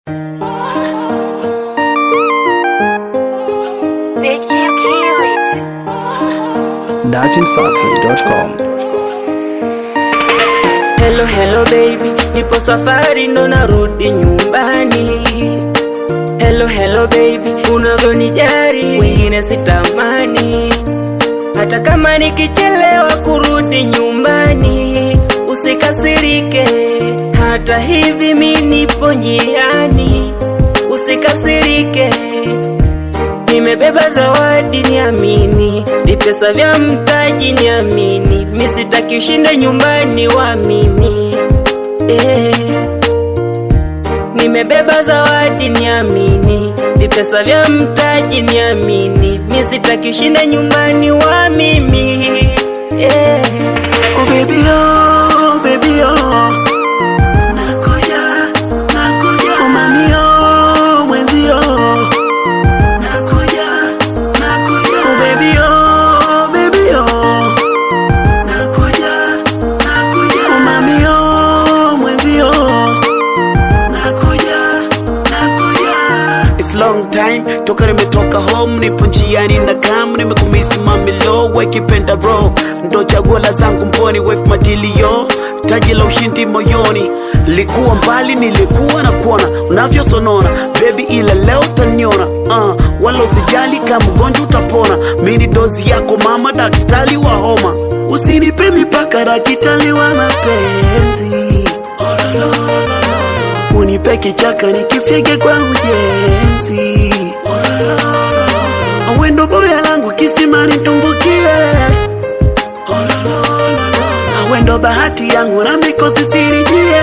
dachimsafi.com. Hello, hello baby, nipo safari ndo narudi nyumbani. Hello, hello baby, unavyonijari wengine sitamani. Hata kama nikichelewa kurudi nyumbani, usikasirike. Hata hivi mi nipo njiani, usikasirike. Nimebeba zawadi niamini, vipesa vya mtaji niamini, mi sitaki ushinde nyumbani wa mimi eh. Nimebeba zawadi niamini, vipesa vya mtaji niamini, mi sitaki ushinde nyumbani wa mimi eh. Oh baby oh, baby oh. Nakuja, nakuja. Oh mami oh, mwenzi oh. Nakuja, nakuja. Oh baby oh, baby oh. Nakuja, nakuja. Oh mami oh, mwenzi oh. Nakuja, nakuja. It's long time toka nimetoka home, nipo njiani na kam, nimekumisi mamilo wekipenda bro, ndo chaguo la zangu mboni, wife matilio taji la ushindi moyoni, likuwa mbali, nilikuwa na kuona unavyosonona baby, ila leo taniona uh, wala usijali kama mgonjwa utapona, mini dozi yako mama, daktari wa homa, usinipe mipaka, daktari wa mapenzi unipe kichaka nikifyege kwa ujenzi awendo boya langu kisimani tumbukie awendo bahati yangu na mikosi sirijie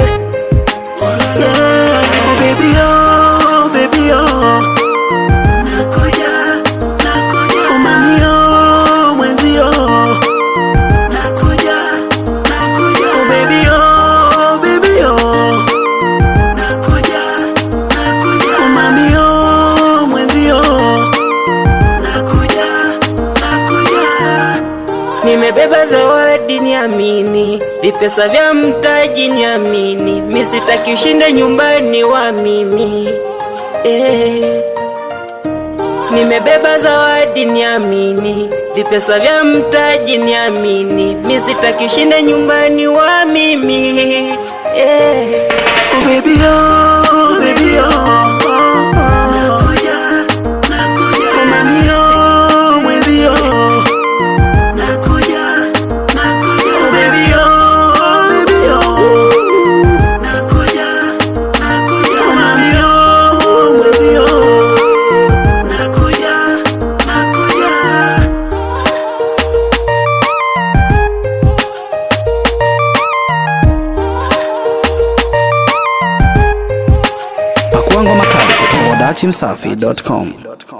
Yeah. Oh, baby, oh, baby, oh. Nakuja, nakuja. Oh, mami, oh, mwenzi, oh. Nakuja, nakuja. Oh, baby, oh, baby, oh. Nakuja, nakuja. Oh, mami, oh, mwenzi, oh. Nakuja, nakuja. Nimebeba zawadi niamini, vipesa vya mtaji niamini, mi sitaki ushinde nyumbani wa mimi eh. Nimebeba zawadi niamini, vipesa vya mtaji niamini, mi sitaki ushinde nyumbani wa mimi eh. Oh baby oh, baby oh. Nakuja, nakuja. Oh mami oh, mwenzi oh. Nakuja, nakuja. Oh baby oh, baby oh. Nakuja, nakuja. Oh mami oh, mwenzi oh. Nakuja, nakuja. Pakua ngoma kali kutoka dachimsafi.com.